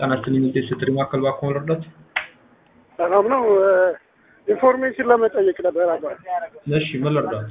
ጤና ይስጥልኝ እንዴት ስትሪ ማዕከል እባክዎ መርዳት? ሰላም ነው። ኢንፎርሜሽን ለመጠየቅ ነበር አባት። እሺ ምን ልርዳት?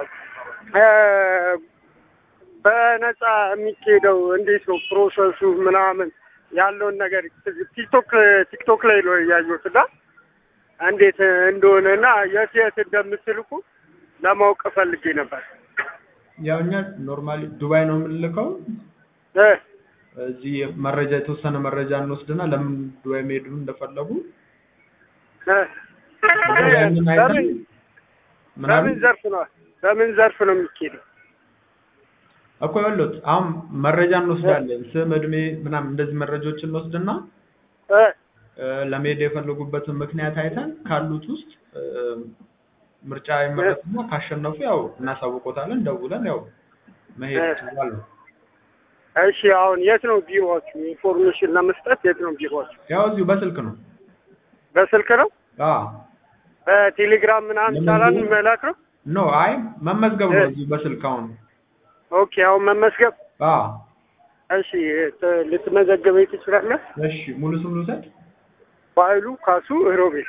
በነፃ የሚካሄደው እንዴት ነው ፕሮሰሱ ምናምን ያለውን ነገር ቲክቶክ ቲክቶክ ላይ ነው ያየሁት እና እንዴት እንደሆነ እና የት የት እንደምትልኩ ለማወቅ ፈልጌ ነበር። ያው እኛ ኖርማሊ ዱባይ ነው የምንልከው። እ እዚህ መረጃ የተወሰነ መረጃ እንወስድና ለምን ዱባይ መሄዱ እንደፈለጉ እ ያንን አይተን በምን ምናምን በምን ዘርፍ ነው በምን ዘርፍ ነው የሚካሄደው? እኮ ያሉት አሁን መረጃ እንወስዳለን። ስም፣ እድሜ ምናምን እንደዚህ መረጃዎችን እንወስድና እ እ ለመሄድ የፈለጉበትን ምክንያት አይተን ካሉት ውስጥ እ ምርጫ ይመረጥና ካሸነፉ ያው እናሳውቆታለን። ደውለን ያው መሄድ እ ይችላል ነው። እሺ አሁን የት ነው ቢሮዎቹ? ኢንፎርሜሽን ለመስጠት የት ነው ቢሮዎቹ? ያው እዚሁ በስልክ ነው። በስልክ ነው? አዎ በቴሌግራም ምናምን ይቻላል ለመዝገብ? መላክ ነው? ኖ አይ መመዝገብ ነው እ እዚሁ በስልክ አሁን። ኦኬ አሁን መመስገብ አዎ እሺ ት- ልትመዘግበኝ ትችላለህ? እሺ ሙሉ ስም ልውሰድ? በኃይሉ ካሱ ሮቤል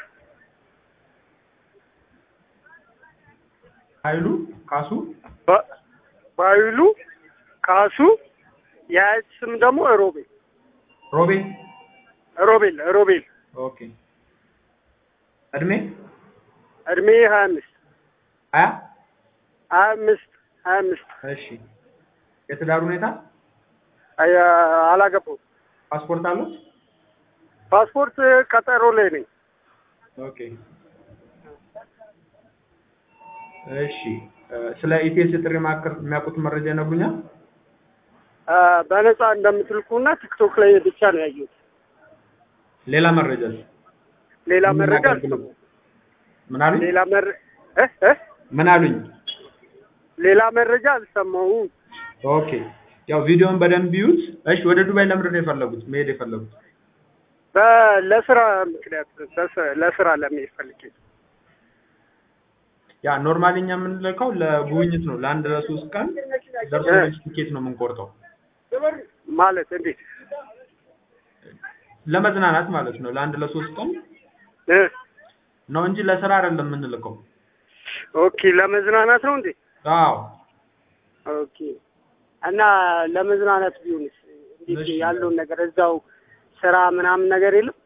ኃይሉ ካሱ በ- በኃይሉ ካሱ የአያት ስም ደግሞ ሮቤል ሮቤ ሮቤል ሮቤል ኦኬ እድሜ እድሜ ሀያ አምስት ሀያ ሀያ አምስት ሀያ አምስት እሺ የትዳር ሁኔታ አይ- አላገባሁም። ፓስፖርት አሉት? ፓስፖርት ቀጠሮ ላይ ነኝ። ኦኬ እሺ እ ስለ ኢቲኤስ የጥሪ ማዕከል የሚያውቁት መረጃ ይነግሩኛል? አ፣ በነፃ እንደምትልኩና ቲክቶክ ላይ ብቻ ነው ያየሁት። ሌላ መረጃስ? ሌላ ምን መረጃ አገልግሎት? አልሰማሁም። ምን አሉኝ? ሌላ መረ እ እ ምን አሉኝ? ሌላ መረጃ አልሰማሁም። ኦኬ ያው ቪዲዮውን በደንብ ይዩት። እሺ ወደ ዱባይ ለምንድን ነው የፈለጉት መሄድ የፈለጉት? በ- ለስራ ምክንያት ለስ- ለስራ ለመሄድ ፈልጌ ነው። ያ ኖርማሊ እኛ የምንልከው ለጉብኝት ነው። ለአንድ ለሶስት ቀን ደርሶ እ መልስ ቲኬት ነው የምንቆርጠው። ማለት እንዴት ለመዝናናት ማለት ነው። ለአንድ ለሶስት ቀን እ ነው እንጂ ለስራ አይደለም የምንልከው። ኦኬ ለመዝናናት ነው እንዴ? አዎ ኦኬ እና ለመዝናናት ቢሆንስ እንዴት እሺ። ያለውን ነገር እዛው ስራ ምናምን ነገር የለም?